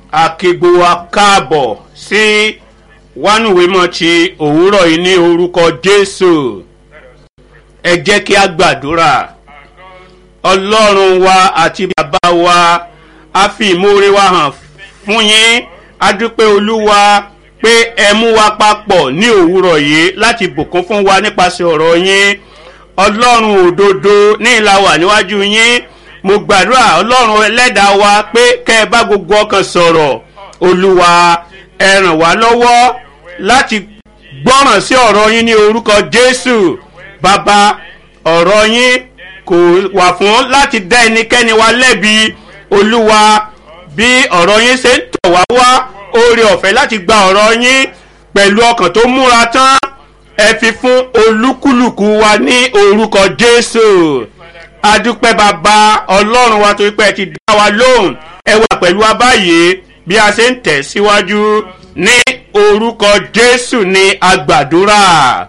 àkègbò wa káàbọ̀ sí wánúwémọ̀ ti òwúrọ̀ yìí ní orúkọ jésù ẹ jẹ́ kí a gbàdúrà ọlọ́run wa àti bàbá wa a fi ìmoore wa hàn fún yín a dúpẹ́ olúwa pé ẹ mú wa papọ̀ ní òwúrọ̀ yìí láti bùkún fún wa nípasẹ̀ ọ̀rọ̀ yín ọlọ́run òdodo ní ìlà wà níwájú yín mo gbàdúrà ọlọ́run ẹlẹ́dàá wa pé kẹ́ ẹ bá gbogbo ọkàn sọ̀rọ̀ olúwa ẹ ràn wá lọ́wọ́ láti gbọ́ràn sí ọ̀rọ̀ yín ní orúkọ jésù bàbá ọ̀rọ̀ yín kò wà fún láti dá ẹnikẹ́ni wa lẹ́bi olúwa bí ọ̀rọ̀ yín ṣe ń tọ̀ wá wá oore ọ̀fẹ́ láti gba ọ̀rọ̀ yín pẹ̀lú ọkàn tó múra tán ẹ fi fún olúkúlùkù wa ní orúkọ jésù adúpẹ́ bàbá ọlọ́run wa torí pé ẹ ti dá wa lóhùn ẹ wà pẹ̀lú wa báyìí bí a ṣe ń tẹ̀ síwájú ní orúkọ jésù ní agbàdúrà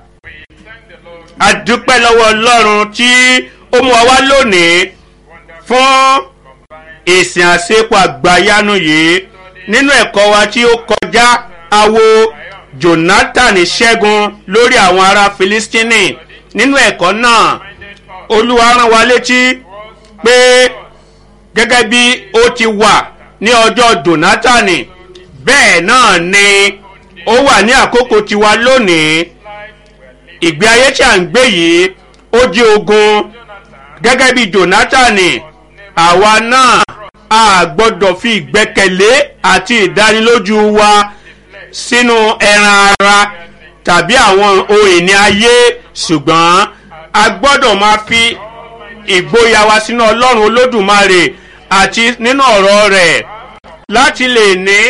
adúpẹ́ lọ́wọ́ ọlọ́run tí ó mú wa wá lónìí fún ìsìn àṣepọ̀ àgbáyánu yìí nínú ẹ̀kọ́ wa tí ó kọjá awo jonathan ṣẹ́gun lórí àwọn ará filistini nínú ẹ̀kọ́ náà olúwa rán wa létí pé gẹ́gẹ́ bí ó ti wà ní ọjọ́ jonathan bẹ́ẹ̀ náà ni ó wà ní àkókò tiwa lónìí ìgbé ayé tí à ń gbé yìí ó jẹ́ ogun gẹ́gẹ́ bí jonathan àwa náà a gbọ́dọ̀ fi ìgbẹ́kẹ̀lé àti ìdánilójú wa sínú ẹran ara tàbí àwọn ohun ìní ayé ṣùgbọ́n a gbọ́dọ̀ máa fi ìgboyà wa sínú ọlọ́run olódùmarè àti nínú ọ̀rọ̀ rẹ̀ láti lè ní.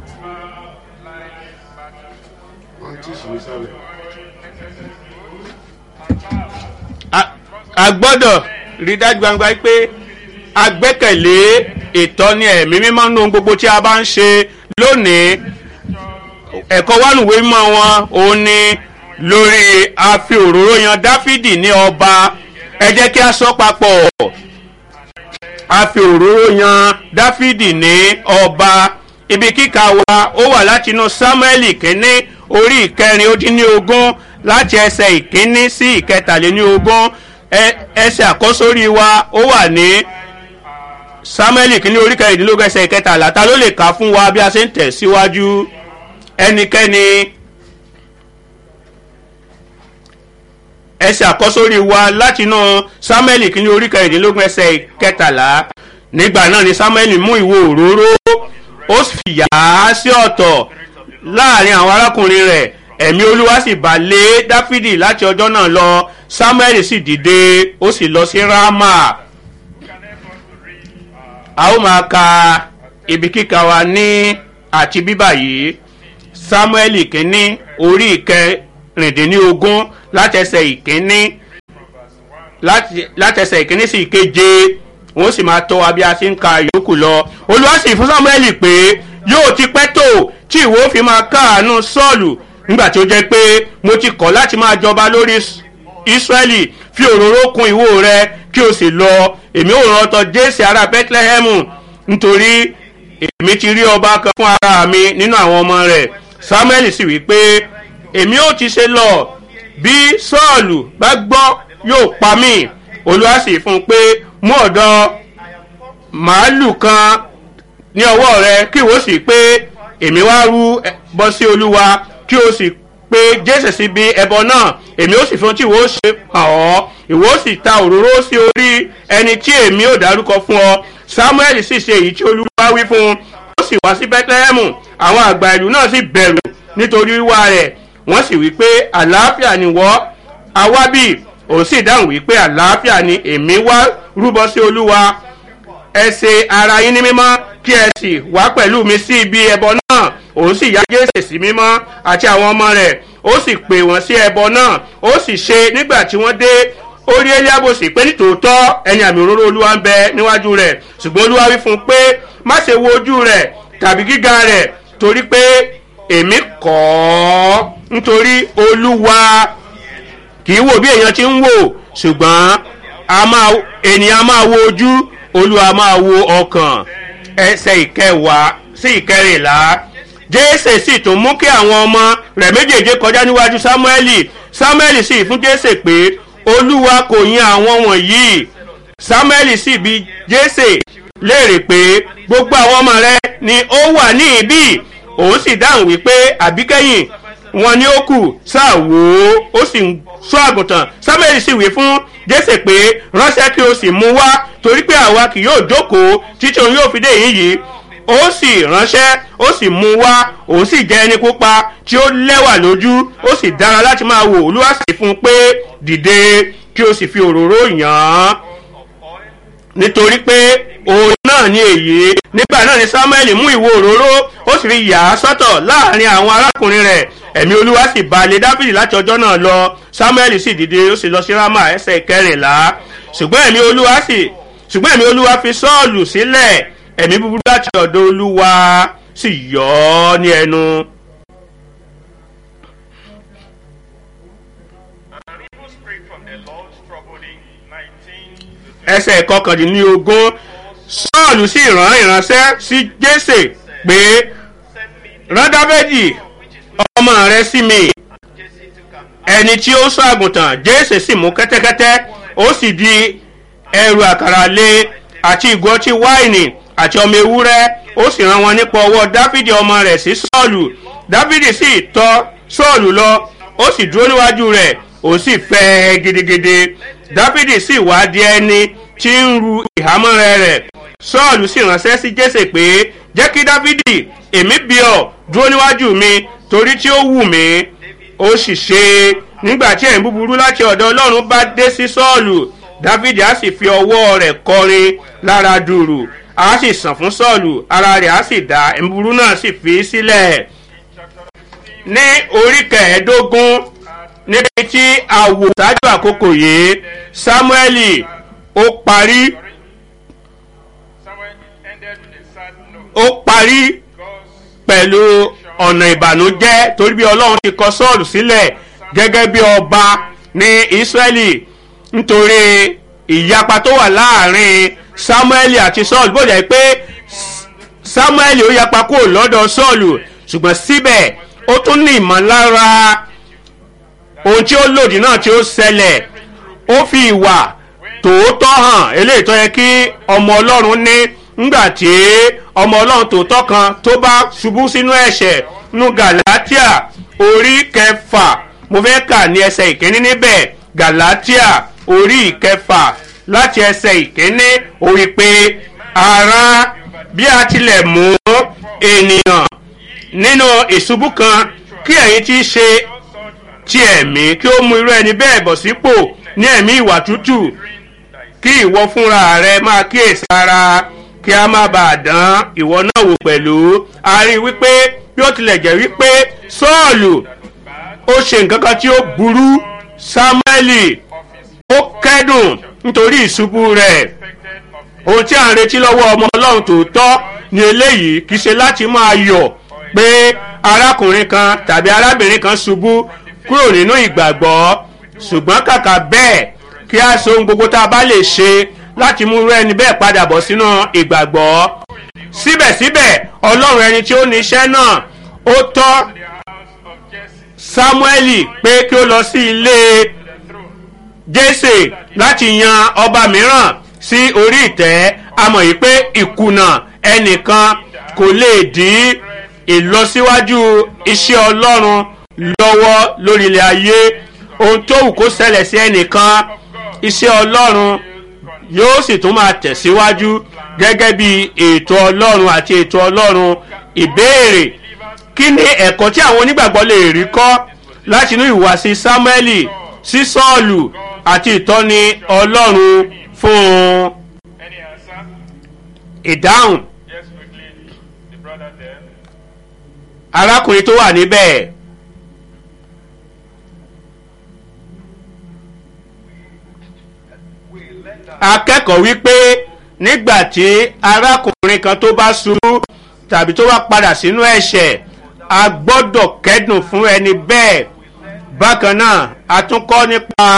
a gbọ́dọ̀ rí dájú gbangba pé a gbẹ́kẹ̀lé ìtọ́ni ẹ̀mí mímọ́ nínú gbogbo tí a bá ń ṣe lónìí ẹ̀kọ́ wánùwé mọ́ wọn òun ni lórí àfi òróró yan dáfídì ní ọba ẹ jẹ́ kí a sọ papọ̀ àfi òróró yan dáfídì ní ọba ibi kíkà wa ó wà láti inú sámúẹ́lì kínní orí ìkẹrin ó dín ní ogún láti ẹsẹ̀ ìkínní sí ìkẹtàléní ogún ẹsẹ̀ àkọ́sórí wa ó wà ní samuel kìíní orí kẹrìndínlógún ẹsẹ̀ ìkẹtàlá ta ló lè kà fún wa bí a ṣe ń tẹ̀ síwájú ẹnikẹ́ni ẹsẹ̀ àkọ́sórí wa látinú samuel kìíní orí kẹrìndínlógún ẹsẹ̀ ìkẹtàlá nígbà náà ni samuel mú ìwo òróró ó sì yà á sí ọ̀tọ̀ láàrin àwọn arákùnrin rẹ̀ ẹ̀mí olúwa sì bà lé dáfídì láti ọjọ́ náà lọ samuel sì dìde ó sì lọ sí rama a ó máa ka ibi kíka wa ní àti bíbà yìí samuel kínní orí ìkẹrìndínlógún látẹsẹ̀ ìkínní látẹsẹ̀ ìkínní sí ìkeje wọ́n sì máa tọ́ wa bí a ti ń ka yòókù lọ olúwa sì fún samuel pé yóò ti pẹ́ tó tí ìwọ fi máa káàánú sọ́ọ̀lù nígbà tí ó jẹ́ pé mo ti kọ̀ láti máa jọba lórí israẹli fi òróró kun ìwo rẹ kí o sì lọ èmi ò rántọ jésì ará bethlehem nítorí èmi ti rí ọba kan fún ara mi nínú àwọn ọmọ rẹ samuel sì wí pé èmi ò ti ṣe lọ bí sọ́ọ̀lù bá gbọ́ yóò pa mí olúwa sì fún un pé mú ọ̀dọ́ màálù kan ní ọwọ́ rẹ kí ìwọ sì pé èmi wá rú bọ́ sí olúwa kí o sì pé jésù sí bí ẹbọ náà èmi ó sì fún tí ìwọ ṣe hàn ọ́ ìwọ sì ta òróró sí orí ẹni tí èmi ò dárúkọ fún ọ samuel sì ṣe èyí tí olúwa wí fún un ó sì wá sí bethlehem àwọn àgbà ìlú náà sì bẹ̀rù nítorí wíwá rẹ̀ wọ́n sì wí pé àlàáfíà ni wọ́ awábì òun sì dáhùn wí pé àlàáfíà ni èmi wá rúbọ sí olúwa ẹ ṣe ara yín ní mímọ́ kí ẹ sì wá pẹ̀lú mi sí ibi ẹbọ náà òun sì yá jésè sí mímọ́ àti àwọn ọmọ rẹ̀ ó sì pè wọ́n sí ẹbọ náà ó sì ṣe nígbà tí wọ́n dé ó rí eliabo sì pé nítòótọ́ ẹni àmì òróró olúwa ń bẹ níwájú rẹ̀ ṣùgbọ́n olúwa wí fún un pé má ṣe wo ojú rẹ̀ tàbí gíga rẹ̀ torí pé èmi kọ́ ọ́ nítorí olúwa kì í wò bí èèyàn ti ń wò ṣùgbọ́n ènìyàn máa wo ojú olúwa máa wo ọkàn ẹsẹ̀ ìkẹwàá sí ìkẹrìnlá jésè sì tún mú kí àwọn ọmọ rẹ̀ méjèèjì kọjá níwájú sámúẹ́lì sámúẹ́lì sì fún jésè pé olúwa kò yan àwọn wọ̀nyí sámúẹ́lì sì bi jésè léèrè pé gbogbo àwọn ọmọ rẹ ni ó wà ní ibí òun sì dáhùn wípé àbíkẹ́yìn wọn ni ó kù sáà wò ó ó sì ń sọ àgùntàn sámúẹ́lì sì wí fún jésè pé ránṣẹ́ kí o sì mú wá torí pé àwa kì yóò jókòó títí òun yóò fi dé yìí yìí ó sì ránṣẹ́ ó sì mú wá òun sì jẹ́ ẹni pupa tí ó lẹ́wà lójú ó sì dára láti máa wò olúwa sì fún un pé dìde kí o sì fi òróró yàn án nítorí pé òun náà ní èyí nígbà náà ni samuel mú ìwo òróró ó sì fi yà á sọ́tọ̀ láàrin àwọn arákùnrin rẹ̀ ẹ̀mí olúwa sì balẹ̀ dábìlì láti ọjọ́ náà lọ samuel sì dìde ó sì lọ sí rama ẹsẹ̀ kẹrìnlá ṣùgbọ́n ẹ̀mí olúwa sì ṣùgbọ́n ẹ̀mí olúwa fi sọ́ọ̀lù sílẹ̀ ẹ̀mí búburú láti ọ̀dọ̀ olúwa sì yọ ọ́ ní ẹnu. An evil spirit from the Lord troubled him. 19 to 20. ẹsẹ̀ kọkàndínlógún sọ́ọ̀lù sì rán ìránṣẹ́ sí jésè pé Send me rán dábẹ́dì ọmọ rẹ sí mi Jesse to come. ẹni tí ó sọ àgùntàn jésè sì mú kẹ́tẹ́kẹ́tẹ́ ó sì di ẹrù àkàrà lé àti ìgò ọtí wáìnì àti ọmọ ewúrẹ́ ó sì rán wọn nípa ọwọ́ dáfídì ọmọ rẹ̀ sí sọ́ọ̀lù dáfídì sì tọ́ sọ́ọ̀lù lọ ó sì dúró níwájú rẹ̀ ó sì fẹ́ ẹ gidigidi dáfídì sì wá di ẹni tí ń ru ìhámọ́rẹ́ rẹ̀ sọ́ọ̀lù sì ránṣẹ́ sí jésè pé jẹ́ kí dáfídì èmi bí ọ dúró níwájú mi torí tí ó wù mí ó sì ṣe nígbà tí ẹ̀yìn búburú láti ọ̀dọ̀ ọlọ́run bá dé sí sọ́ọ̀lù dáfídì á sì fi ọwọ́ rẹ̀ kọrin lára dùrù á sì sàn fún sọ́ọ̀lù ara rẹ̀ á sì dá ẹ̀yìn búburú náà sì fi í sílẹ̀ ní orí kẹẹ̀ẹ́dógún níbi tí a wò ṣáájú àkókò yìí sámúẹ́lì ó parí Samuel ended with a sad note. ó parí God's pẹ̀lú ọ̀nà ìbànújẹ́ torí bí ọlọ́run ti kọ sọ́ọ̀lù sílẹ̀ gẹ́gẹ́ bí ọba ní ísírẹ́lì nítorí ìyapa tó wà láàrin sámúẹ́lì àti sọ́ọ̀lù bó jẹ́ pé sámúẹ́lì ó yapa kúrò lọ́dọ̀ sọ́ọ̀lù ṣùgbọ́n síbẹ̀ ó tún ní ìmọ̀lára ohun tí ó lòdì náà tí ó ṣẹlẹ̀ ó fi ìwà tòótọ́ hàn eléyìí tó yẹ kí ọmọ ọlọ́run ní ńgbà tí ọmọ ọlọ́run tòótọ́ kan tó bá ṣubú sínú ẹ̀ṣẹ̀ nú galatia orí kẹfà mo fẹ́ kà ní ẹsẹ̀ ìkíní níbẹ̀ galatia orí ìkẹfà láti ẹsẹ̀ ìkíní ó wí pé ara bí a tilẹ̀ mú ènìyàn nínú ìṣubú kan kí ẹ̀yin ti ṣe ti ẹ̀mí kí ó mú irú ẹni bẹ́ẹ̀ bọ̀ sípò ní ẹ̀mí ìwà tútù kí ìwọ fúnra rẹ máa kíyèsí ara kí a má bàa dán ìwọ náà wò pẹ̀lú a rí i wípé bí ó tilẹ̀ jẹ́ wípé sọ́ọ̀lù ó ṣe nǹkan kan tí ó burú sámúẹ́lì ó kẹ́dùn nítorí ìṣubú rẹ̀ expected of him. ohun tí à ń retí lọ́wọ́ ọmọ ọlọ́run tòótọ́ ni eléyìí kì í ṣe láti máa yọ̀ pé arákùnrin kan tàbí arábìnrin kan ṣubú kúrò nínú ìgbàgbọ́ ṣùgbọ́n kàkà bẹ́ẹ̀ kí a so ohun gbogbo tá a bá lè ṣe láti mú irú ẹni bẹ́ẹ̀ padà bọ̀ sínú ìgbàgbọ́ síbẹ̀síbẹ̀ ọlọ́run ẹni tí ó ní iṣẹ́ náà ó tọ́ The house of Jesse, sámúẹ́lì pé kí ó lọ sí ilé the throne. jésè láti yan ọba mìíràn sí orí ìtẹ́ a mọ̀ yìí pé ìkùnà ẹnìkan kò lè dín ìlọsíwájú iṣẹ́ ọlọ́run lọ́wọ́ lórí ilẹ̀ ayé ohun tó wù kó ṣẹlẹ̀ sí ẹnìkan iṣẹ́ ọlọ́run yóò sì tún máa tẹ̀síwájú gẹ́gẹ́ bí ètò ọlọ́run àti ètò ọlọ́run ìbéèrè kí ni ẹ̀kọ́ tí àwọn onígbàgbọ́ lè rí kọ́ láti inú ìwàsí sámúẹ́lì sí sọ́ọ̀lù àti ìtọ́ni ọlọ́run fún un Any answer? ìdáhùn Yes, quickly. The brother there. arákùnrin tó wà níbẹ̀ akẹ́kọ̀ọ́ wípé nígbà tí arákùnrin kan tó bá ṣubú tàbí tó bá padà sínú ẹ̀ṣẹ̀ a gbọ́dọ̀ kẹ́dùn fún ẹni bẹ́ẹ̀ bákan náà a tún kọ́ nípa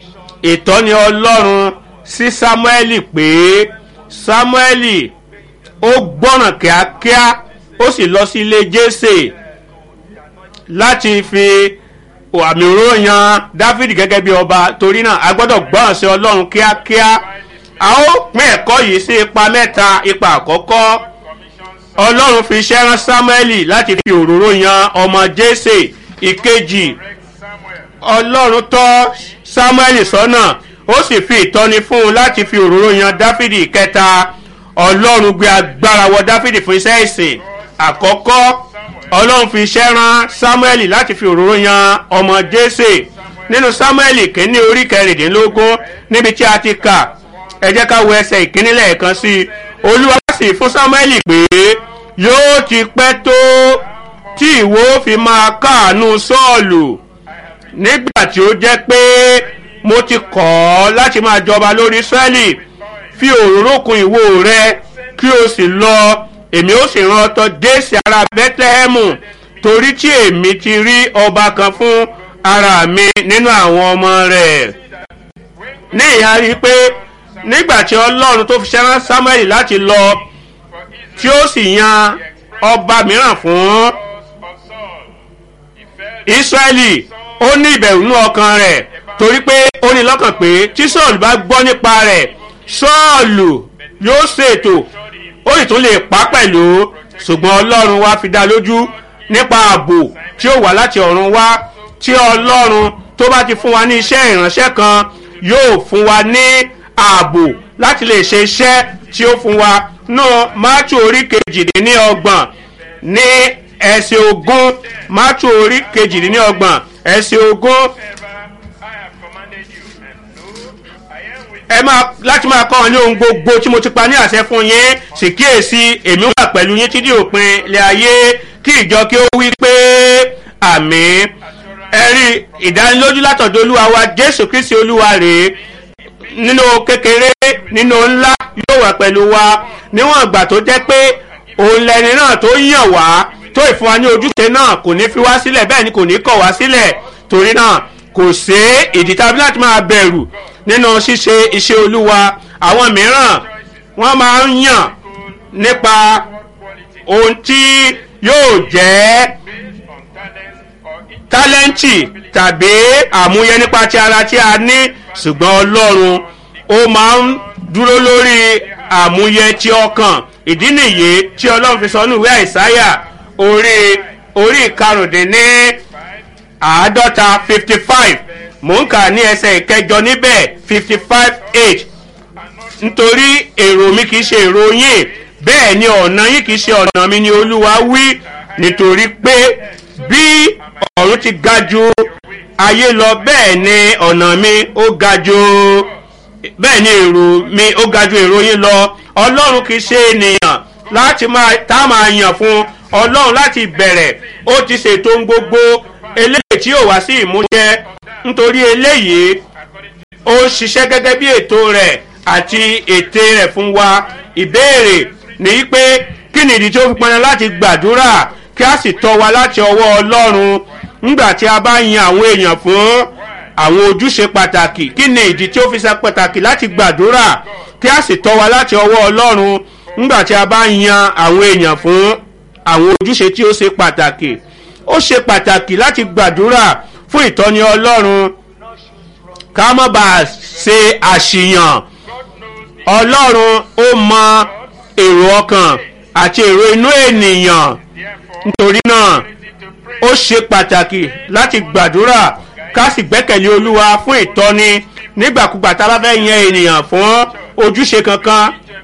ìtọ́ni ọlọ́run sí sámúẹ́lì pé sámúẹ́lì ó gbọ́ràn kíákíá ó sì lọ sí ilé jésè láti fi àmì òróró yan dáfídì gẹ́gẹ́ bí ọba torí náà a gbọ́dọ̀ gbọ́ràn sí ọlọ́run kíákíá a ó pín ẹ̀kọ́ yìí sí ipa mẹ́ta ipa àkọ́kọ́ ọlọ́run fi iṣẹ́ rán sámúẹ́lì láti fi òróró yan ọmọ jésè ìkejì ọlọ́run tọ́ sámúẹ́lì sọ́nà ó sì fi ìtọ́ni fún un láti fi òróró yan dáfídì kẹta ọlọ́run gbé agbára wọ dáfídì fún iṣẹ́ ìsìn àkọ́kọ́ ọlọ́run fi iṣẹ́ rán sámúẹ́lì láti fi òróró yan ọmọ jésè nínú sámúẹ́lì kínní orí kẹrìndínlógún níbi tí a ti kà ẹ jẹ́ ká wo ẹsẹ̀ ìkíní lẹ́ẹ̀kan sí i olúwa sì fún sámúẹ́lì pé yóò ti pẹ́ tó tí ìwọ fi máa káàánú sọ́ọ̀lù nígbà tí ó jẹ́ pé mo ti kọ̀ ọ́ láti máa jọba lórí israẹli fi òróró kun ìwo rẹ kí o sì lọ èmi ó sì rán ọtọ déèsì ara bẹ́tẹ́hẹ́mù torí tí èmi ti rí ọba kan fún ara mi nínú àwọn ọmọ rẹ̀ ní ìhà rí i pé nígbà tí ọlọ́run tó fi ṣẹ́rán samuel láti lọ tí ó sì yan ọba mìíràn fún israẹli ó ní ìbẹ̀rù nínú ọkàn rẹ̀ torí pé ó ní lọ́kàn pé tí sọ́ọ̀lù bá gbọ́ nípa rẹ̀ sọ́ọ̀lù yóò ṣètò ó sì tún lè pa pẹ̀lú ṣùgbọ́n ọlọ́run wá fi dá lójú nípa ààbò tí ó wà láti ọ̀run wá tí ọlọ́run tó bá ti fún wa ní iṣẹ́ ìránṣẹ́ kan yóò fún wa ní ààbò láti lè ṣe iṣẹ́ tí ó fún wa náà mátù orí kejìdínlọ́gbọ̀n ní ẹsẹ̀ ogún mátù orí kejìdínlọ́gbọ̀n ẹsẹ̀ ogún ẹ máa láti máa kọ́ ọ ní ohun gbogbo tí mo ti pa ní àṣẹ fún yín sì kíyèsí èmi wà pẹ̀lú yín títí òpin ilé ayé kí ìjọ kí ó wí pé àmì ẹ̀rí ìdánilójú látọ̀dọ̀ olúwa wa jésù kristi olúwa rèé nínú kékeré nínú ńlá yóò wà pẹ̀lú wa níwọ̀n ìgbà tó jẹ́ pé òun lẹni náà tó yàn wá tó ìfún wa ní ojúṣe náà kò ní fi wá sílẹ̀ bẹ́ẹ̀ ni kò ní kọ̀ wá sílẹ̀ torí náà kò sí ìdí tàbí láti máa bẹ̀rù nínú ṣíṣe iṣẹ́ olúwa àwọn mìíràn wọ́n máa ń yàn nípa ohun tí yóò jẹ́ tálẹ́ǹtì tàbí àmúyẹ nípa ti ara tí a ní ṣùgbọ́n ọlọ́run ó máa ń dúró lórí àmúyẹ ti ọkàn ìdí nìyí tí ọlọ́run fi sọ ní ìwé àìsáyà orí orí ìkarùndínní àádọ́ta fifty five mò ń kà ní ẹsẹ̀ ìkẹjọ níbẹ̀ fifty five eight nítorí èrò mi kìí ṣe èrò yín bẹ́ẹ̀ ni ọ̀nà yín kìí ṣe ọ̀nà mi ni olúwa wí nítorí pé bí ọ̀run ti ga ju ayé lọ bẹ́ẹ̀ ni ọ̀nà mi ó ga ju bẹ́ẹ̀ ni èrò mi ó ga ju èrò yín lọ ọlọ́run kìí ṣe ènìyàn láti máa tá a máa yàn fún ọlọ́run láti bẹ̀rẹ̀ ó ti ṣètò ohun gbogbo eléyìí tí yóò wá sí ìmúṣẹ nítorí eléyìí ó ṣiṣẹ́ gẹ́gẹ́ bí ètò rẹ̀ àti ète rẹ̀ fún wa ìbéèrè ní pé kí ni ìdí tí ó fi pọnà láti gbàdúrà kí a sì tọ́ wa láti ọwọ́ ọlọ́run nígbà tí a bá yan àwọn èèyàn fún àwọn ojúṣe pàtàkì kí ni ìdí tí ó fi ṣe pàtàkì láti gbàdúrà kí a sì tọ́ wa láti ọwọ́ ọlọ́run nígbà tí a bá yan àwọn èèyàn fún àwọn ojúṣe tí ó ṣe pàtàkì ó ṣe pàtàkì láti gbàdúrà fún ìtọ́ni ọlọ́run ká má bàa ṣe àṣìyàn ọlọ́run ó mọ èrò ọkàn àti èrò inú ènìyàn nítorí náà ó ṣe pàtàkì láti gbàdúrà ká sì gbẹ́kẹ̀lé olúwa fún ìtọ́ni nígbàkúgbà tá a bá fẹ́ yan ènìyàn fún ojúṣe kankan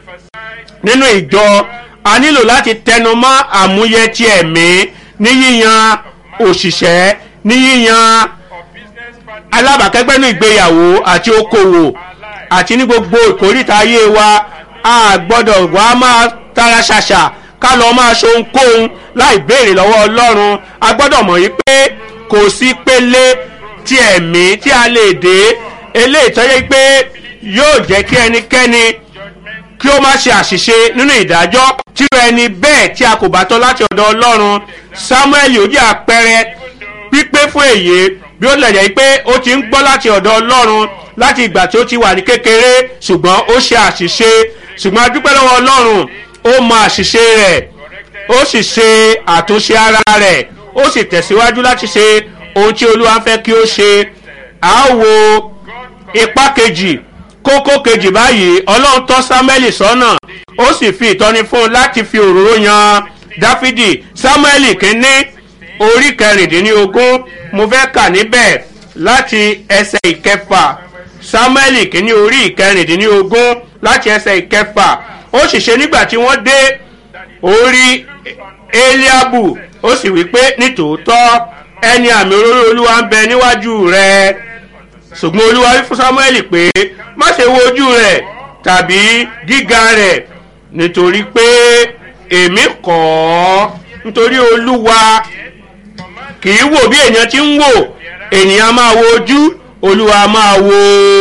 nínú ìjọ a nílò láti tẹnu mọ́ àmúyẹ ti ẹ̀mí ní yíyan òṣìṣẹ́ ní yíyan alábàákẹ́gbẹ́ ní ìgbéyàwó àti okòwò àti ní gbogbo ìkórìtà ayé wa a gbọ́dọ̀ wá máa tara ṣàṣà ká lọ máa ṣe ohunkóhun láì béèrè lọ́wọ́ ọlọ́run a gbọ́dọ̀ mọ̀ yí pé kò sí pélé tí ẹ̀mí tí a lè dé eléyìí tọ́jú pé yóò jẹ́ kí ẹnikẹ́ni kí ó má ṣe àṣìṣe nínú ìdájọ́ tíro ẹni bẹ́ẹ̀ tí a kò bá tọ́ láti ọ̀dọ̀ ọlọ́run samuel yóò jẹ́ àpẹẹrẹ pípé fún èyí bí ó lè jẹ́ pé ó ti ń gbọ́ láti ọ̀dọ̀ ọlọ́run láti ìgbà tí ó ti wà ní kékeré ṣùgbọ́n ó ṣe àṣìṣe ṣùgbọ́n a dúpẹ́ lọ́wọ́ ọlọ́run ó ó mọ àṣìṣe rẹ̀ ó sì ṣe àtúnṣe ara rẹ̀ ó sì tẹ̀síwájú láti ṣe ohun tí olúwa fẹ́ kí ó ṣe a ó wo ipá kejì kókó kejì báyìí ọlọ́run tọ́ sámúẹ́lì sọ́nà ó sì fi ìtọ́ni fún un láti fi òróró yan dáfídì sámúẹ́lì kínní orí kẹrìndínlógún mo fẹ́ kà níbẹ̀ láti ẹsẹ̀ ìkẹfà sámúẹ́lì kínní orí ìkẹrìndínlógún láti ẹsẹ̀ ìkẹfà ó sì ṣe nígbà tí wọ́n dé orí eliabu ó sì wí pé nítòótọ́ ẹni àmì olórí olúwa ń bẹ níwájú rẹ̀ ṣùgbọ́n olúwa wí fún samuel pé má ṣe wo ojú rẹ̀ tàbí gíga rẹ̀ nítorí pé èmi kọ́ ọ́ nítorí olúwa kì í wò bí èèyàn ti ń wò ènìyàn máa wo ojú olúwa máa wo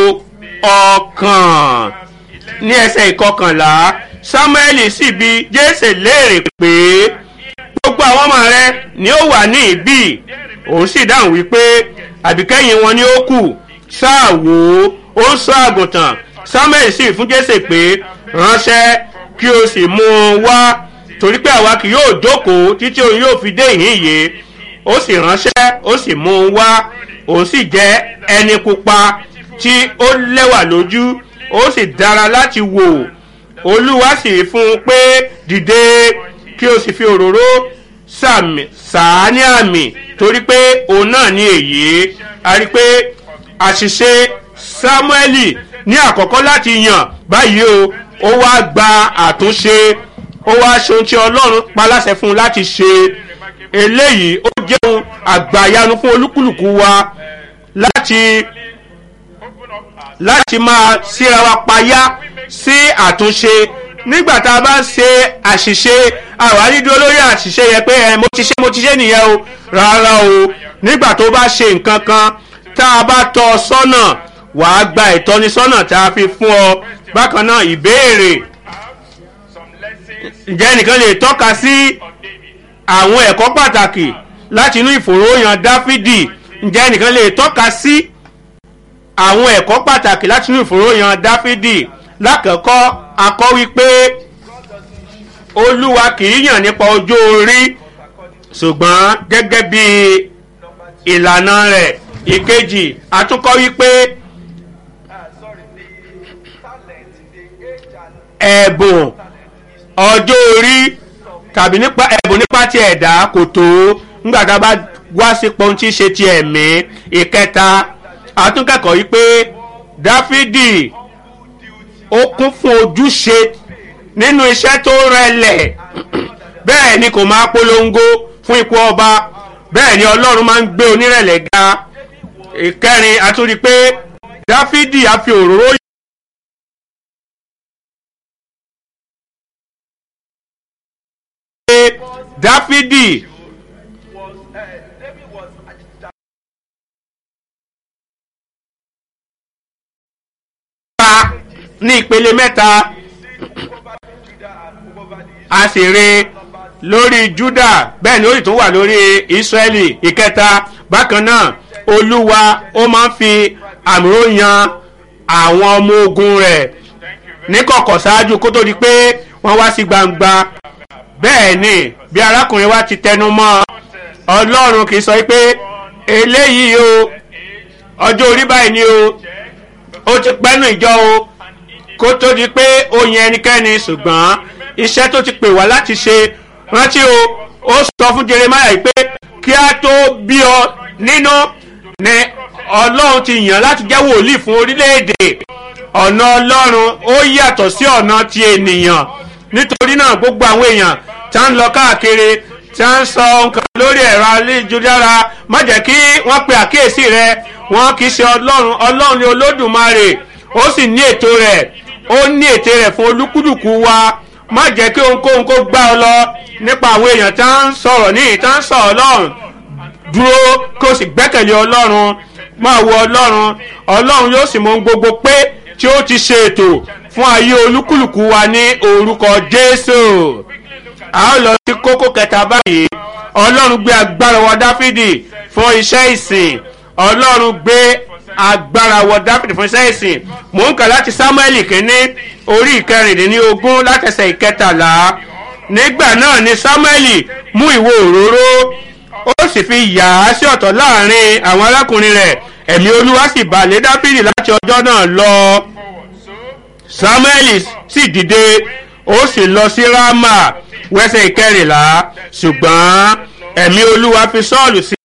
ọkàn ní ẹsẹ̀ ìkọkànlá samuel sì bi jésè léèrè pé gbogbo àwọn ọmọ rẹ ni ó wà ní ìbí òun sì dáhùn wípé àbíkẹ́yìn wọn ni ó kù sáà wò ó ó ń sọ àgùntàn samuel sì fún jésè pé ránṣẹ́ kí o sì mú un wá torí pé àwa kì yóò jókòó títí òun yóò fi dé ìhín yìí ó sì ránṣẹ́ ó sì mú un wá òun sì jẹ́ ẹni pupa tí ó lẹ́wà lójú ó sì dára láti wò olúwa sì fún un pé dìde kí o sì fi òróró sàá ní àmì torí pé òun náà ní èyí a rí i pé àṣìṣe samueli ní àkọ́kọ́ láti yàn báyìí o ó wá gba àtúnṣe ó wá ṣe ohun tí ọlọ́run pa láṣẹ fún un láti ṣe eléyìí ó jẹun àgbàyanu fún olúkúlùkù wa láti láti máa síra wa payá sí àtúnṣe nígbà tá a bá ṣe àṣìṣe àwárí dúró lórí àṣìṣe yẹn pé ẹ mo ti ṣe mo ti ṣe nìyẹn o rárá o nígbà tó bá ṣe nǹkan kan tá a bá tọ́ ọ sọ́nà wàá gba ìtọ́nisọ́nà tá a fi fún ọ bákan náà ìbéèrè ǹjẹ́ nìkan lè tọ́ka sí àwọn ẹ̀kọ́ pàtàkì láti inú ìfòròyàn dáfídì ǹjẹ́ nìkan lè tọ́ka sí àwọn ẹ̀kọ́ pàtàkì láti inú ìfòròyàn dáfídì lákọ̀ọ́kọ́ akọ́ wípé olúwa kì í yàn nípa ọjọ́ orí ṣùgbọ́n gẹ́gẹ́ bí ìlànà rẹ̀ ìkejì àtúnkọ́ wípé ẹ̀bùn ọjọ́ orí tàbí nípa ẹ̀bùn nípa ti ẹ̀dá kò tó nígbà tá a bá wá sí pohun tí í ṣe ti ẹ̀mí ìkẹta àtúnkẹ́kọ̀ọ́ wípé dáfídì ó kún fún ojúṣe nínú iṣẹ́ tó rẹlẹ̀ bẹ́ẹ̀ ni kò máa polongo fún ipò ọba bẹ́ẹ̀ ni ọlọ́run máa ń gbé onírẹ̀lẹ̀ ga ìkẹrin àtúndì pé dáfídì á fi òróró pé dáfídì pa ní ìpele mẹ́ta a sì rí lórí juda bẹ́ẹ̀ ni ó sì tún wà lórí israeli ìkẹta bákan náà olúwa ó máa ń fi àmúró yan àwọn ọmọ ogun rẹ̀ níkọ̀kọ̀ ṣáájú kó tó di pé wọ́n wá sí gbangba bẹ́ẹ̀ ni bí arákùnrin wa ti tẹnu mọ́ ọlọ́run kì í sọ pé eléyìí o ọjọ́ orí báyìí ni o ó ti pẹ́nu ìjọ o kó tó di pé ó yan ẹnikẹ́ni ṣùgbọ́n iṣẹ́ tó ti pè wá láti ṣe rántí o ó sọ fún jeremiah pé kí a tó bí ọ nínú ni ọlọ́run ti yàn láti jẹ́ wòlíì fún orílẹ̀-èdè ọ̀nà ọlọ́run ó yàtọ̀ sí ọ̀nà ti ènìyàn nítorí náà gbogbo àwọn èèyàn tá ń lọ káàkiri tá ń sọ nǹkan lórí ẹ̀rọ ayélujára má jẹ́ kí wọ́n pe àkíyèsí rẹ wọ́n kì í ṣe ọlọ́run ọlọ́run ni olódùmarè ó sì ní ètò rẹ̀ ó ní ètè rẹ̀ fún olúkúlùkù wa má jẹ́ kí ohunkóhun kó gbá ọ lọ nípa àwọn èèyàn tá ń sọ̀rọ̀ ní ìta ń sọ ọlọ́run dúró kó o sì gbẹ́kẹ̀lé ọlọ́run máa wo ọlọ́run ọlọ́run yóò sì mọ ohun gbogbo pé tí ó ti ṣe ètò fún ayé olúkúlùkù wa ní orúkọ jésù a ó lọ sí kókó kẹta báyìí ọlọ́run gbé agbára wọ dáfídì fún iṣẹ́ ìsìn ọlọ́run gbé agbára wọ dáfídì fún iṣẹ́ ìsìn mò ń kà láti samuel kínní orí ìkẹrìndínlógún látẹsẹ̀ ìkẹtàlá nígbà náà ni samuel mú ìwo òróró ó sì fi yà á sí ọ̀tọ̀ láàrin àwọn arákùnrin rẹ̀ ẹ̀mí olúwa sì balẹ̀ dáfídì láti ọjọ́ náà lọ forward. So samuel sì dìde ó sì lọ sí rama wẹ́sẹ̀ ìkẹrìnlá ṣùgbọ́n ẹ̀mí olúwa fi sọ́ọ̀lù sí.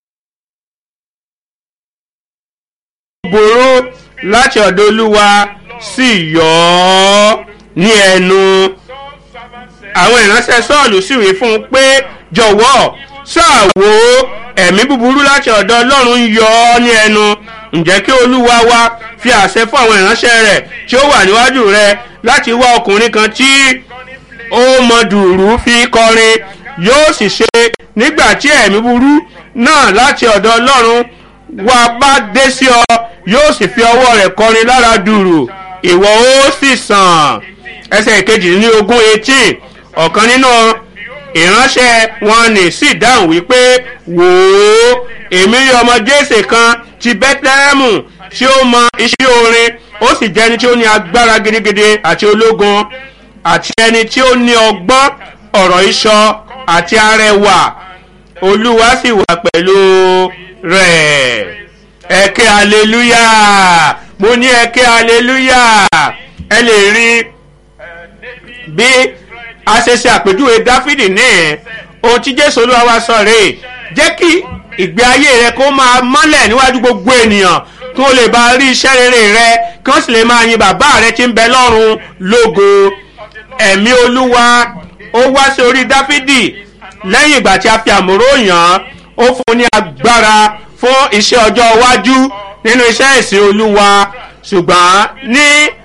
burú láti ọ̀dọ̀ olúwa sì yọ ọ́ ní ẹnu Saul's servant said, àwọn ìránṣẹ́ sọ́ọ̀lù sì wí fún un pé jọ̀wọ́ ṣàwò ẹ̀mí búburú láti ọ̀dọ̀ ọlọ́run ń yọ ọ́ ní ẹnu ǹjẹ́ kí olúwa wa fi àṣẹ fún àwọn ìránṣẹ́ rẹ̀ tí ó wà níwájú rẹ̀ láti wá ọkùnrin kan tí ó mọ dùrú fi kọrin yóò sì ṣe nígbà tí ẹ̀mí búburú náà láti ọ̀dọ̀ ọlọ́run wa bá dé sí ọ yóò sì fi ọwọ́ rẹ̀ kọrin lára dùrù ìwọ ó sì sàn ẹsẹ̀ ìkejì ní ogún eighteen ọ̀kan nínú ìránṣẹ́ wọn ní sì dáhùn wípé wò ó èmi rí ọmọ jésè kan ti bẹ́tẹ́rẹ́mù tí ó mọ iṣẹ́ orin ó sì jẹ́ ẹni tí ó ní agbára gidigidi àti ológun àti ẹni tí ó ní ọgbọ́n ọ̀rọ̀ ìṣọ àti arẹwà olúwa sì wà pẹ̀lú rẹ̀ ẹ̀kẹ́ aleluya mo ní ẹ̀kẹ́ aleluya ẹ lè rí bí a ṣe ṣe àpèjúwe dáfídì ní ẹ̀ ohun tí jésù olúwa wa sọ rèé jẹ́ kí ìgbé ayé rẹ kó máa mọ́lẹ̀ níwájú gbogbo ènìyàn kí wọ́n lè bá rí iṣẹ́ rere rẹ kí wọ́n sì lè máa yin bàbá rẹ tí ń bẹ lọ́run lógo ẹ̀mí olúwa ó wá sí orí dáfídì lẹ́yìn ìgbà tí a fi àmúrò yàn án ó fún un ní agbára fún iṣẹ́ ọjọ́ iwájú nínú iṣẹ́ ìsìn olúwa ṣùgbọ́n ní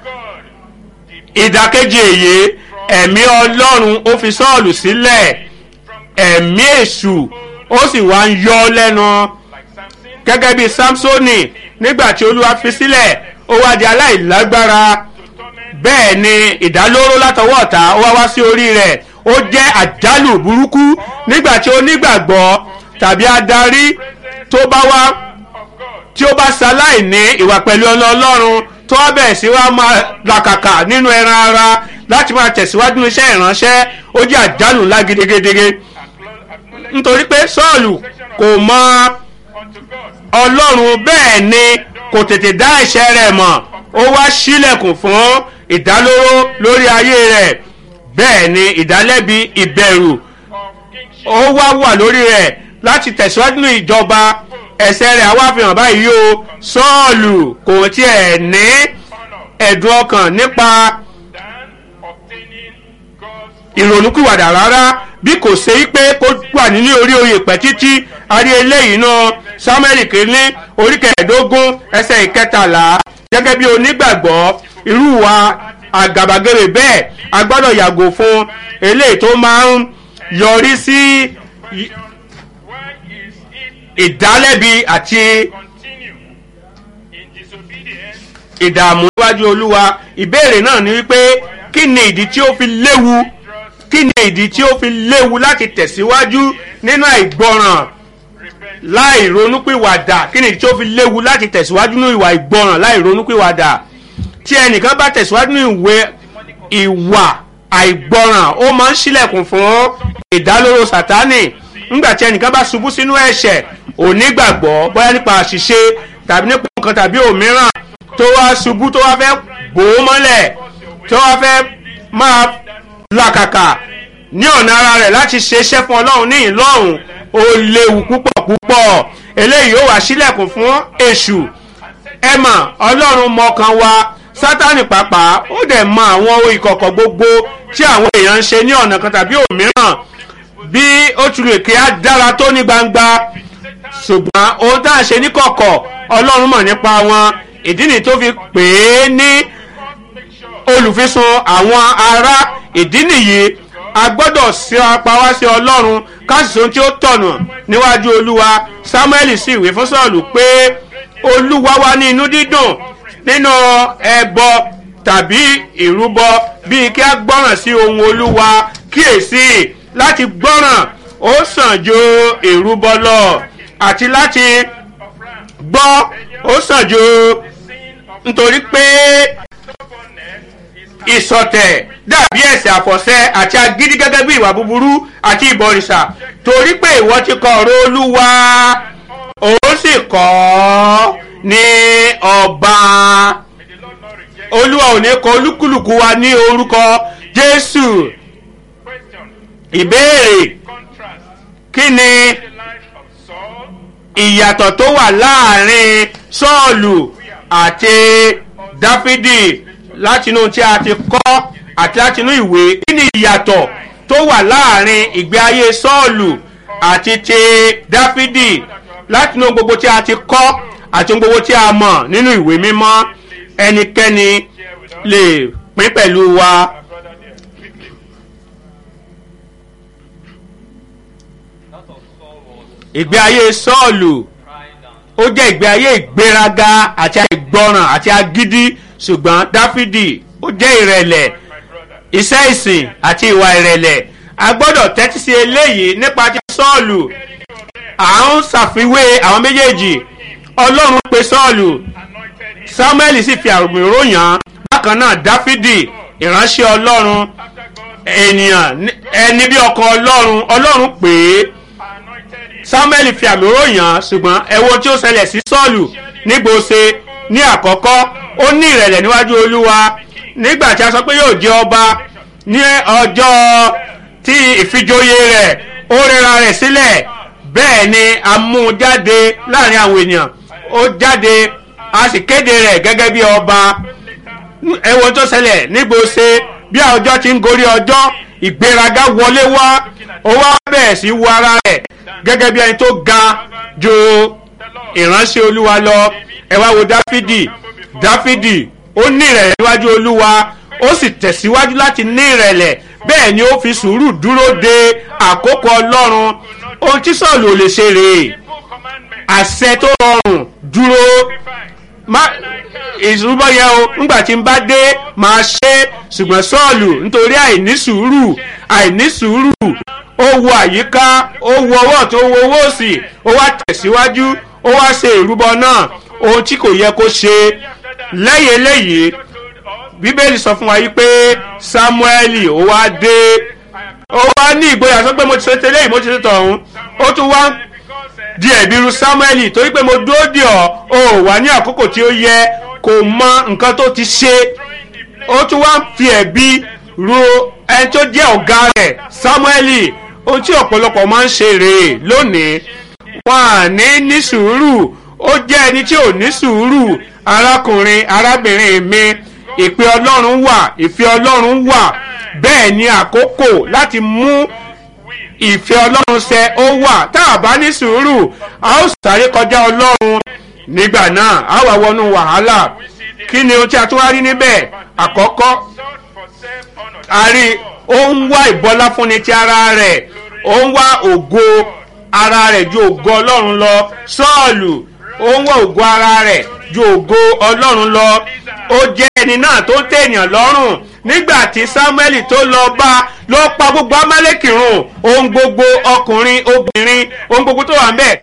ìdàkejì èyí ẹ̀mí ọlọ́run ó fi sọ́ọ̀lù sílẹ̀ ẹ̀mí èṣù ó sì wá ń yọ ọ́ lẹ́nu like Samson, gẹ́gẹ́ bí samsoni nígbà tí olúwa fi sílẹ̀ ó wá di aláìlágbára torment, bẹ́ẹ̀ ni ìdálóró látọwọ́ ọ̀tá ó wá wá sí orí rẹ̀ ó jẹ́ àjálù burúkú nígbà tí onígbàgbọ́ tàbí adarí tó bá wá of God. tí ó bá ṣaláì ní ìwà pẹ̀lú ọlọ́ ọlọ́run tó wá bẹ̀rẹ̀ sí wá máa làkàkà nínú ẹran ara láti máa tẹ̀síwájú ní iṣẹ́ ìránṣẹ́ ó jẹ́ àjálù ńlá gidigidi nítorí pé sọ́ọ̀lù kò mọ Unto God, ọlọ́run bẹ́ẹ̀ ni kò tètè dá ẹ̀ṣẹ̀ rẹ̀ mọ̀ ó wá sílẹ̀kùn fún ìdálóró lórí ayé rẹ̀ bẹ́ẹ̀ ni ìdálẹ́bi ìbẹ̀rù of kingship, ó wá wà lórí rẹ̀ láti tẹ̀síwájú ní ìjọba ẹ̀ṣẹ̀ rẹ̀ àwa fi hàn báyìí o sọ́ọ̀lù kò tiẹ̀ ní honor, ẹ̀dùn ọkàn nípa than obtaining God's ìrònúkúwàdà rárá bí kò ṣe í pé kó wà nínú orí oyè pẹ́ títí a rí eléyìí náà samuel kìíní orí kẹẹ̀ẹ́dógún ẹsẹ̀ ìkẹtàlá gẹ́gẹ́ bí onígbàgbọ́ irú wa àgàbàgebè bẹ́ẹ̀ a gbọ́dọ̀ yàgò fún eléyìí tó máa ń yọrí sí i- Why is it ìdálẹ́bi àti continue in disobedience ìdààmú níwájú olúwa ìbéèrè náà ni wípé kí ni ìdí tí ó fi léwu kí ni ìdí tí ó fi léwu láti tẹ̀síwájú nínú àìgbọràn repent láì ronúpìwàdà kí ni ìdí tí ó fi léwu láti tẹ̀síwájú nínú ìwà ìgbọràn láì ronúpìwàdà tí ẹnìkan bá tẹ̀síwájú nínú ìwé ìwà àìgbọràn ó máa ń ṣílẹ̀kùn fún ìdálóró sátánì nígbà tí ẹnìkan bá ṣubú sínú ẹ̀ṣẹ̀ onígbàgbọ́ bóyá nípa àṣìṣe tàbí nípa nǹkan tàbí òmíràn tó wá ṣubú tó wá fẹ́ bò ó mọ́lẹ̀ tó wá fẹ́ máa làkàkà ní ọ̀nà ara rẹ̀ láti ṣe iṣẹ́ fún ọlọ́run ní ìlọ́run ó léwu púpọ̀ púpọ̀ eléyìí ó wà sílẹ̀kùn fún èṣù ẹ mọ̀ ọlọ́run mọ̀ọ́kan wa sátánì pàápàá ó dẹ̀ mọ àwọn ohun ìkọ̀kọ̀ gbogbo tí àwọn èèyàn ń ṣe ní ọ̀nà kan tàbí òmíràn bí ó tún lè kí á dára tó ní gbangba ṣùgbọ́n ohun tá à ń ṣe ní kọ̀kọ̀ ọlọ́run mọ̀ nípa wọn ìdí nìyí tó fi pè é ní make sure olùfisùn àwọn ará ìdí nìyí a gbọ́dọ̀ sí apá wá sí ọlọ́run káṣíṣe tí ó tọ̀nà níwájú olúwa samuel sì wí fún sọ́ọ̀lù pé olúwa wá ní inú dídùn nínú ẹbọ tàbí ìrúbọ bíi kí a gbọ́ràn sí ohun olúwa kíyèsí láti gbọ́ràn ó sàn ju ìrúbọ lọ àti láti of ram gbọ́ ó sàn ju sin of nítorí pé stubbornness is ìsọ̀tẹ̀ dàbí ẹ̀sẹ̀ àfọ̀ṣẹ àti agídí gẹ́gẹ́ bí ìwà búburú àti ìbọ̀rìṣà torí pé ìwọ ti kọ ọ̀rọ̀ olúwa òun sì kọ́ ọ́ ní ọba May the Lord not reject olúwa ò ní kọ olúkúlùkù wa ní orúkọ jésù question. ìbéèrè Contrast kí ni the life of Saul ìyàtọ̀ tó wà láàrin sọ́ọ̀lù àti dáfídì látinú tí a ti kọ́ àti látinú ìwé kí ni ìyàtọ̀ tó wà láàrin ìgbé ayé sọ́ọ̀lù àti ti dáfídì látinú gbogbo tí a ti kọ́ àti ohun gbogbo tí a mọ̀ nínú ìwé mímọ́ ẹnikẹ́ni share with us. lè pín pẹ̀lú wa. Our brother there. Quickly. That of Saul was ìgbé ayé sọ́ọ̀lù pride and ó jẹ́ ìgbé ayé ìgbéraga àti àìgbọràn àti agídí ṣùgbọ́n dáfídì ó jẹ́ ìrẹ̀lẹ̀ My brother. iṣẹ́ ìsìn àti ìwà ìrẹ̀lẹ̀ a gbọ́dọ̀ tẹ́tí sí eléyìí nípa ti sọ́ọ̀lù à ń ṣàfiwé àwọn méjèèjì ọlọ́run pe sọ́ọ̀lù Anointed him samuel sì fi àrùn ìròyìn hàn bákan náà dáfídì ìránṣẹ́ ọlọ́run after God ènìyàn ní- ẹni bí ọkàn ọlọ́run ọlọ́run pè é anointed him. samuel fi àmì òròyìn hàn ṣùgbọ́n ẹ wo tí ó ṣẹlẹ̀ sí sọ́ọ̀lù nígbòsè ní àkọ́kọ́ ó ní ìrẹ̀lẹ̀ níwájú olúwa nígbà tí a sọ pé yóò jẹ ọba ní ọjọ́ tí ìfijoyè rẹ̀ ó rẹra rẹ̀ sílẹ̀ bẹ́ẹ̀ ni a mú un jáde láàrin àwọn ènìyàn ó jáde a sì kéde rẹ̀ gẹ́gẹ́ bí ọba ẹ wo tó ṣẹlẹ̀ nígbòsè bí ọjọ́ ti ń gorí ọjọ́ ìgbéraga wọlé wá ó wá bẹ̀rẹ̀ sí wo ara rẹ̀ gẹ́gẹ́ bí ẹni tó ga ju ìránṣẹ́ olúwa lọ ẹ wá wo dáfídì dáfídì ó ní ìrẹ̀lẹ̀ níwájú olúwa ó sì tẹ̀síwájú láti ní ìrẹ̀lẹ̀ bẹ́ẹ̀ ni ó fi sùúrù dúró de àkókò ọlọ́run ohun tí sọ̀lù ò lè ṣe rèé Simple commandment. àṣẹ tó rọrùn dúró Sacrifice. má ìṣubọ yẹn o ńgbà tí n bá dé máa ṣe ṣùgbọ́n sọ́ọ̀lù nítorí àìní sùúrù àìní sùúrù ó wo àyíká ó wo ọwọ́ tó wo owó òsì ó wá tẹ̀síwájú ó wá ṣe ìrúbọ náà ohun tí kò yẹ kó ṣe lẹ́yìn eléyìí God told us, bíbélì sọ fún wa yìí pé sámúẹ́lì ó wá dé ó wá ní ìgboyà sọ pé mo ti ṣe tẹ́lẹ̀ mo ti ṣe tọ̀hún ó tún wá because uh, di ẹ̀bi ru samuel torí pé mo dúró dì ọ́ o ò wá ní àkókò tí ó yẹ kò mọ nǹkan tó ti ṣe throwing the blame ó tún wá ń fi ẹ̀bi ru ẹni tó jẹ́ ọ̀gá rẹ̀ samuel ohun tí ọ̀pọ̀lọpọ̀ máa ń ṣe rèé lónìí wọn à ní ní sùúrù ó jẹ́ ẹni tí ò ní sùúrù arákùnrin arábìnrin mi ìpè ọlọ́run wà ìfẹ́ ọlọ́run wà bẹ́ẹ̀ ni àkókò láti mú will. ìfẹ́ ọlọ́run ṣẹ ó wà tá a bá ní sùúrù a ó sáré kọjá ọlọ́run nígbà náà a wà wọnú wàhálà kí ni ohun tí a tún wá rí níbẹ̀ àkọ́kọ́ Sought for self-honor. a rí ó ń wá ìbọlá fúnni ti ara rẹ̀ ó ń wá ògo ara rẹ̀ ju ògo ọlọ́run lọ sọ́ọ̀lù ó ń wá ògo ara rẹ̀ ju ògo ọlọ́run lọ ó jẹ́ ẹni náà tó ń tẹ̀yàn lọ́rùn nígbà tí samuel tó lọ bá ló pa gbogbo amálẹ́kì run ohun gbogbo ọkùnrin obìnrin ohun gbogbo tó wà ń bẹ̀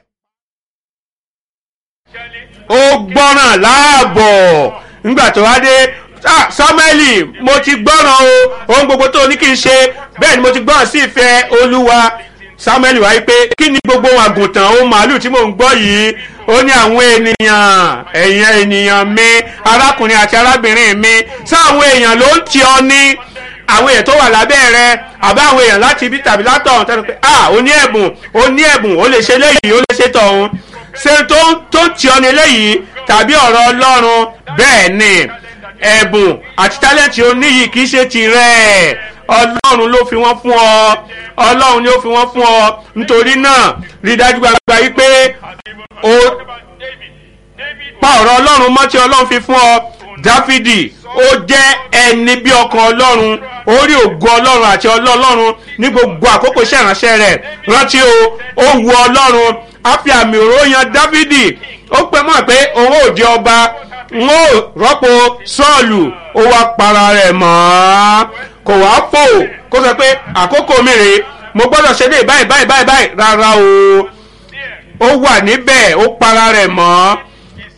Surely, ó gbọ́ràn láàbọ̀ nígbà tó wá dé "Ah, samueli mo ti gbọ́ràn o ohun gbogbo tó ní kí n ṣe bẹ́ẹ̀ ni mo ti gbọ́ràn sí ìfẹ́ olúwa samueli wáyé pé kí ni gbogbo ohun àgùntàn ohun màálù tí mò ń gbọ́ yìí ó ní àwọn ènìyàn ẹ̀yìn ènìyàn mi arákùnrin àti arábìnrin mi sáwọn èèyàn ló ń tì ọ ní àwọn èèyàn tó wà lábẹ́ rẹ àbá àwọn èèyàn láti ibi tàbí látọ̀hún tẹ́lẹ̀ pé ah ó ní ẹ̀bùn ó ní ẹ̀bùn ó lè ṣe léyìí ó lè ṣe tọ̀hún ṣe tó ń tó ń tì ọ ní léyìí tàbí ọ̀rọ̀ ọlọ́run bẹ́ẹ̀ ni ẹ̀bùn àti tálẹ́ǹtì oníyìí kì í ṣe tirẹ̀ ọlọ́run ló fi wọ́n fún ọ ọlọ́run ló fi wọ́n fún ọ nítorí náà rí dájú gbàgbà yìí pé o about David. David pa ọ̀rọ̀ ọlọ́run mọ́ tí ọlọ́run fi fún ọ dáfídì ó jẹ́ ẹni bí ọkàn ọlọ́run ó rí ògo ọlọ́run àti ọlọ́run ní gbogbo àkókò iṣẹ́ ìránṣẹ́ rẹ̀ rántí o ó wu ọlọ́run á fi àmì òró yan dáfídì ó pẹ́ mọ́ pé òun ò jẹ́ ọba n ó rọ́pò sọ́ọ̀lù ó wá para rẹ̀ mọ́ kò wá fò kó sọ pé àkókò mi rèé mo gbọ́dọ̀ ṣe lè báyìí báyìí báyìí báyìí rárá o there ó wà níbẹ̀ ó para rẹ̀ mọ́ is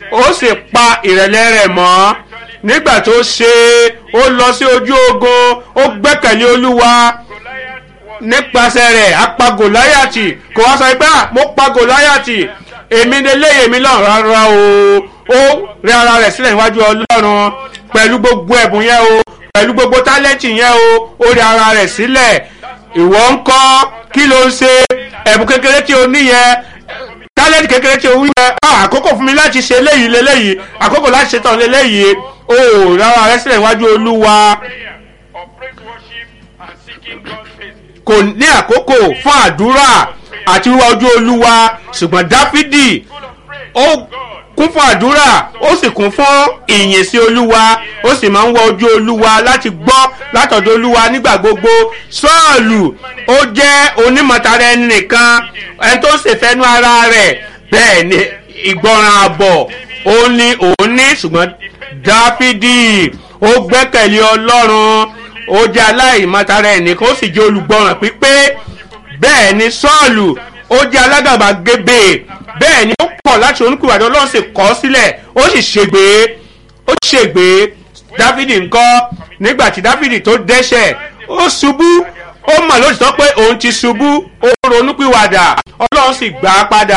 ó sì pa ìrẹ̀lẹ̀ rẹ̀ mọ́ nígbà tó ṣe ó lọ sí ojú ogun ó gbẹ́kẹ̀lé olúwa Goliath was nípasẹ̀ rẹ̀ apá gòláyàtì kò wá sọ pé "Ah, mo pa gòláyàtì èmi lélẹ́yìn èmi lọ́rùn rárá o ó rí ara rẹ̀ sílẹ̀ níwájú ọlọ́run pẹ̀lú gbogbo ẹ̀bùn yẹn o pẹ̀lú gbogbo tálẹ́ǹtì yẹn o ó rí ara rẹ̀ sílẹ̀ ìwọ ń kọ́ kí ló ń ṣe ẹ̀bùn kékeré tí o ní yẹn tálẹ́ǹtì kékeré tí o wí yẹn "Ah, àkókò fún mi láti ṣe eléyìí leléyìí àkókò láti ṣe tán leléyìí ó rí ara rẹ̀ sílẹ̀ níwájú olúwa prayer or praise worship and seeking God's face. kò ní àkókò fún àdúrà àti wíwá ojú olúwa ṣùgbọ́n dáfídì Full of praise ó to God. kún fún àdúrà ó sì kún fún ìyìn sí olúwa ó sì máa ń wá ojú olúwa láti gbọ́ látọ̀dọ̀ olúwa nígbà gbogbo sọ́ọ̀lù ó jẹ́ onímọ̀tara ẹni nìkan ẹni tó ń ṣèfẹ́nu ara rẹ̀ bẹ́ẹ̀ ni ìgbọràn àbọ̀ ó ní òun ní ṣùgbọ́n dáfídì ó gbẹ́kẹ̀lé ọlọ́run ó jẹ́ aláìmọ̀tara ẹni nìkan ó sì jẹ́ olùgbọràn pípé bẹ́ẹ̀ ni sọ́ọ̀lù ó jẹ́ alágàbàgebè bẹ́ẹ̀ ni ó kọ̀ láti oníkùwàdà ọlọ́run sì kọ́ sílẹ̀ ó sì ṣègbè ó ṣègbè dáfídì ńkọ́ nígbà tí dáfídì tó dẹ́ṣẹ̀ ó ṣubú ó mọ̀ lóòótọ́ pé òun ti ṣubú ó ronúpìwàdà ọlọ́run sì gbà á padà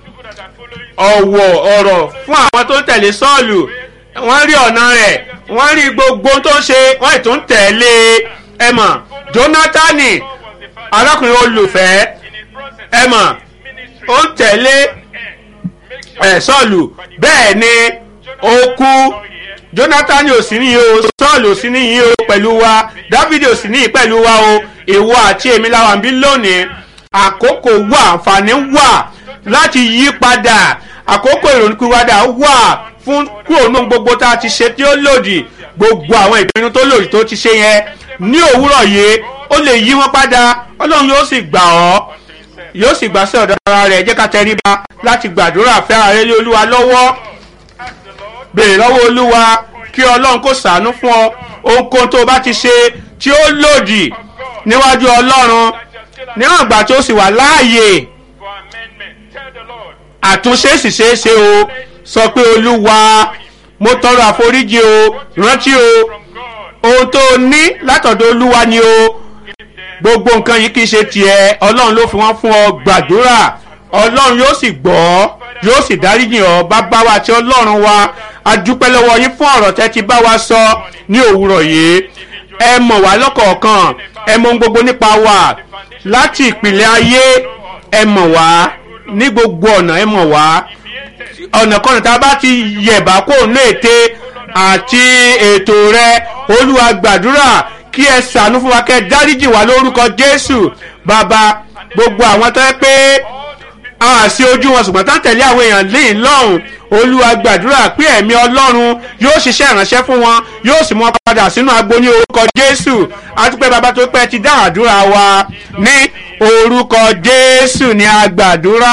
Those people that are following ọ̀wọ̀ ọ̀rọ̀ fún àwọn tó ń tẹ̀lé sọ́ọ̀lù wọ́n rí ọ̀nà rẹ̀ wọ́n rí gbogbo tó ń ṣe wọ́n ì tún tẹ̀lé ẹ mọ̀ jónátánì God was the father arákùnrin olùfẹ́ in his process. ẹ mọ̀ Ministry ó ń tẹ̀lé make sure ẹ̀ sọ́ọ̀lù bẹ́ẹ̀ ni ó kú jonathan ò sí níyì o sọ́ọ̀lù ò sí níyì o pẹ̀lú wa david ò sí níyì pẹ̀lú wa o ìwọ àti èmi làwọn bí lónìí àkókò wà àǹfààní wà láti yí padà àkókò ìrònúkúwádà wà fún kúrò nínú gbogbo tá a ti ṣe tí ó lòdì gbogbo àwọn ìpinnu tó lòdì tó ti ṣe yẹn ní òwúrọ̀ yìí ó lè yí wọn padà ọlọ́run yóò sì gbà ọ́ yóò sì gbà sí ọ̀dọ̀ ara rẹ̀ jẹ́ ká tẹríba láti gbàdúrà fẹ́ ààrẹ lé olúwa lọ́wọ́ ask the Lord béèrè lọ́wọ́ olúwa kí ọlọ́run kó sàánú fún ọ ohunkóhun tó o bá ti ṣe tí ó lòdì níwájú ọlọ́run that you're still níwọ̀n ìgbà tó sì wà láàyè for amendment. Tell the Lord, àtúnṣe sì ṣeé ṣe o sọ pé olúwa mo tọrọ àforíjì o rántí o from God, ohun tó o ní látọ̀dọ̀ olúwa ni o give them gbogbo nǹkan yìí kì í ṣe tiẹ̀ ọlọ́run ló fi wọ́n fún ọ gbàdúrà ọlọ́run yóò sì gbọ́ yóò sì dáríjì ọ bàbá wa àti ọlọ́run wa a dúpẹ́ lọ́wọ́ yín fún ọ̀rọ̀ tẹ́ ti bá wa sọ ní òwúrọ̀ yìí ẹ mọ̀ wá lọ́kọ̀ọ̀kan ẹ mọ̀ ohun gbogbo nípa wa láti ìpìlẹ̀ ayé ẹ mọ̀ wá ní gbogbo ọ̀nà ẹ mọ̀ wá ọ̀nà kọ́nà tá a bá ti yẹ̀bá kó ní ète àti ètò rẹ olúwa gbàdúrà kí ẹ sànú fún wa kẹ dáríjì wá lórúkọ jésù bàbá gbogbo àwọn tó yẹ pé a sí ojú wọn ṣùgbọ́n tá tẹ̀lé àwọn èèyàn léyìn lọ́hùn olúwa gbàdúrà pé ẹ̀mí ọlọ́run yóò ṣiṣẹ́ ìránṣẹ́ fún wọn yóò sì mú wọn padà sínú agbo ní orúkọ jésù àtúpẹ́ bàbá tó pẹ́ ti dá àdúrà wa ní orúkọ jésù ní agbàdúrà.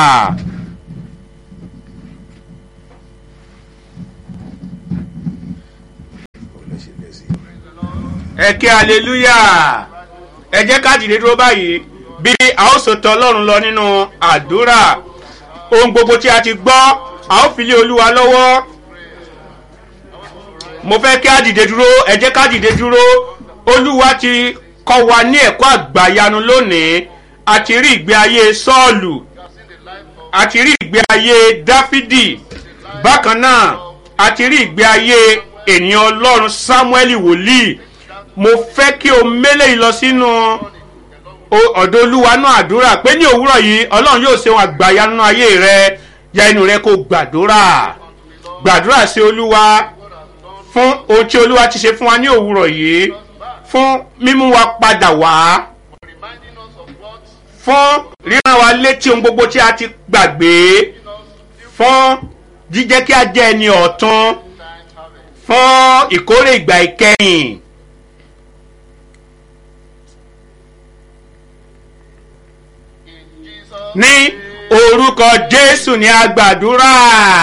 ẹ kí hallelujah ẹ jẹ́ ká dìde dúró báyìí bí a ó sọ tọ ọlọ́run lọ nínú àdúrà ohun gbogbo tí a ti gbọ́ a ó fi lé olúwa lọ́wọ́ mo fẹ́ kí a dìde dúró ẹ jẹ́ ká dìde dúró olúwa ti kọ́ wa ní ẹ̀kọ́ àgbàyanu lónìí a ti rí ìgbé ayé sọ́ọ̀lù a ti rí ìgbé ayé dáfídì bákan náà a ti rí ìgbé ayé ènìyàn ọlọ́run sámúẹ́lì wòlíì mo fẹ́ kí o mélé yìí lọ sínú o- ọ̀dọ̀ olúwa náà àdúrà pé ní òwúrọ̀ yìí ọlọ́run yóò ṣe wọn àgbàyà nínú ayé rẹ ya inú rẹ kó gbàdúrà gbàdúrà sí olúwa fún ohun tí olúwa ti ṣe fún wa ní òwúrọ̀ yìí fún mímú wa padà wá fún ríran wa létí ohun gbogbo tí a ti gbàgbé fún jíjẹ́ kí a jẹ́ ẹni ọ̀tún fún ìkórè ìgbà ìkẹyìn. ní orúkọ jésù ní agbàdúrà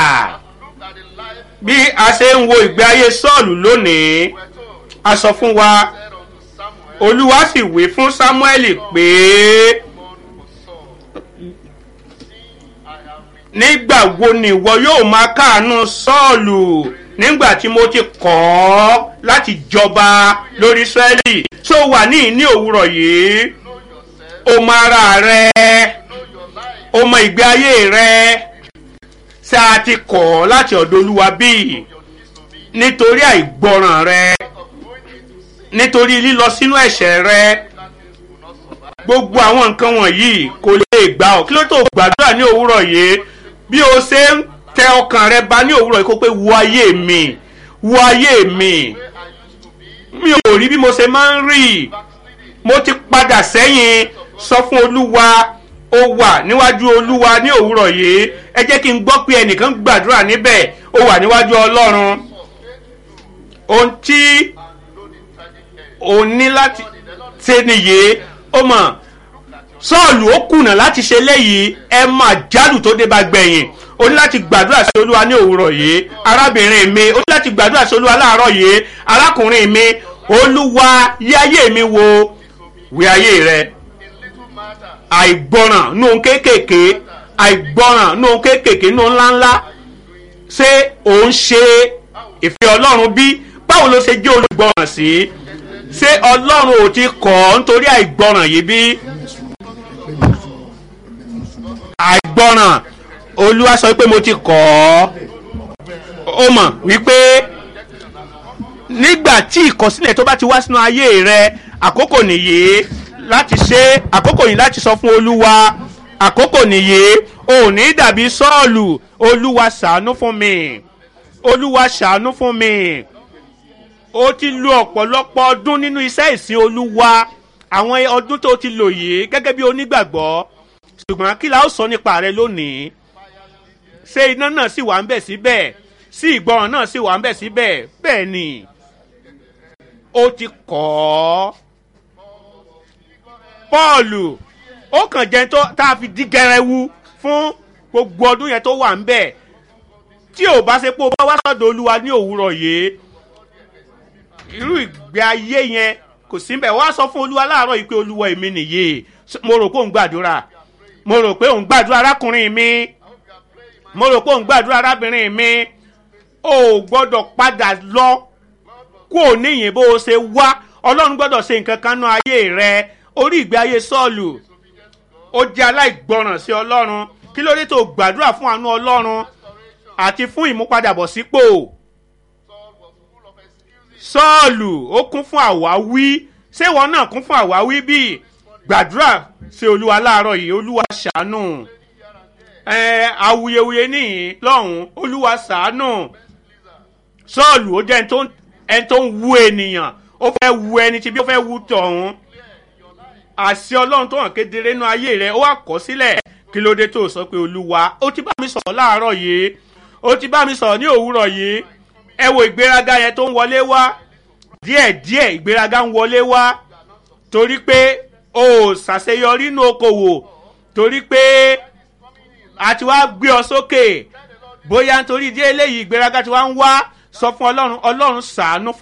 bí a ṣe ń wo ìgbé ayé sọ́ọ̀lù lónìí a sọ fún wa olúwa sì wí fún sámúẹ́lì pé nígbà wo ni ìwọ yóò máa káàánú sọ́ọ̀lù nígbà tí mo ti kọ́ ọ́ láti jọba lórí israẹli tó wà ní ìní òwúrọ̀ yìí o mọ ara rẹ o mọ ìgbé ayé rẹ ṣé a ti kọ̀ ọ́ láti ọ̀dọ̀ olúwa bíi nítorí àìgbọràn rẹ nítorí lílọ sínú ẹ̀ṣẹ̀ rẹ gbogbo àwọn nǹkan wọ̀nyí kò lè gbà ọ́ kí ló tó gbàdúrà ní òwúrọ̀ yìí bí o ṣe ń tẹ ọkàn rẹ ba ní òwúrọ̀ yìí kó pé wo ayé mi wo ayé mi mi ò rí bí mo ṣe máa ń rí mo ti padà sẹ́yìn sọ fún olúwa ó wà níwájú olúwa ní òwúrọ̀ yìí ẹ jẹ́ kí n gbọ́ pé ẹnìkan gbàdúrà níbẹ̀ ó wà níwájú ọlọ́run ohun tí o ní láti ṣe nìyí ó mọ̀ sọ́ọ̀lù ó kùnà láti ṣe léyìí ẹ máa jálù tó dé bá gbẹ̀yìn o ní láti gbàdúrà sí olúwa ní òwúrọ̀ yìí arábìnrin mi o ní láti gbàdúrà sí olúwa láàárọ̀ yìí arákùnrin mi olúwa yí ayé mi wo wí ayé rẹ àìgbọràn nù kéékèèké àìgbọràn nù kéékèèké nù ńláńlá ṣé ò ń ṣe ìfẹ́ ọlọ́run bí báwo ló ṣe jẹ́ olùgbọràn sí ṣé ọlọ́run ò ti kọ̀ ọ́ nítorí àìgbọràn yìí bí àìgbọràn olúwa sọ pé mo ti kọ̀ ọ́ ó mọ̀ wípé nígbà tí ìkọsílẹ̀ tó bá ti wá sínú ayé rẹ àkókò nìyí láti ṣe àkókò yìí láti sọ fún olúwa àkókò nìyí ò ní dàbí sọ́ọ̀lù olúwa ṣàánú fún mi olúwa ṣàánú fún mi ó ti lo ọ̀pọ̀lọpọ̀ ọdún nínú iṣẹ́ ìsìn olúwa àwọn ọdún tó ti lò yìí gẹ́gẹ́ bí onígbàgbọ́ ṣùgbọ́n kí la ó sọ nípa rẹ lónìí ṣé iná náà sì wà ń bẹ̀ síbẹ̀ sí ìgbọràn náà sì wà ń bẹ̀ síbẹ̀ bẹ́ẹ̀ ni ó ti kọ́ ọ́ pọ́ọ̀lù ó kàn jẹ́ tó tá a fi dí gẹrẹwu fún gbogbo ọdún yẹn tó wà ń bẹ̀ tí ò bá ṣe pé o bá wá sọ́dọ̀ olúwa ní òwúrọ̀ yìí irú ìgbé ayé yẹn kò sí mbẹ̀ wá sọ fún olúwa láàárọ̀ yìí pé olúwa èmi nìyí mo rò pé òun gbàdúrà mo rò pé òun gbàdúrà arákùnrin mi mo rò pé òun gbàdúrà arábìnrin mi o ò gbọ́dọ̀ padà lọ kó o níyìn bó o ṣe wá ọlọ́run gbọ́dọ̀ ṣe nǹkan kan náà ayé rẹ orí ìgbé ayé sọ́ọ̀lù ó jẹ́ aláìgbọràn sí ọlọ́run kí ló dé tó gbàdúrà fún àánú ọlọ́run àti fún ìmúpadàbọ̀sípò sọ́ọ̀lù ó kún fún àwáwí ṣé ìwọ náà kún fún àwáwí bíi gbàdúrà sí olúwa láàárọ̀ yìí olúwa ṣàánú ẹ awuyewuye níyìn lọ́hùn olúwa ṣàánú sọ́ọ̀lù ó jẹ́ ẹni tó ń wu ènìyàn ó fẹ́ wu ẹni tí bí ó fẹ́ wu tọ̀hún àṣẹ ọlọ́run tó hàn kedere nínú ayé rẹ ó wà kọ́ sílẹ̀ kí ló dé tó sọ pé olúwa ó ti bá mi sọ̀rọ̀ láàárọ̀ yìí ó ti bá mi sọ̀rọ̀ ní òwúrọ̀ yìí ẹ wo ìgbéraga yẹn tó ń wọlé wá díẹ̀díẹ̀ ìgbéraga ń wọlé wá torí pé o ò ṣàṣeyọrí nínú okòwò torí pé a ti wá gbé ọ sókè bóyá nítorí ìdí eléyìí ìgbéraga ti wá ń wá sọ fún ọlọ́run ọlọ́run ṣàánú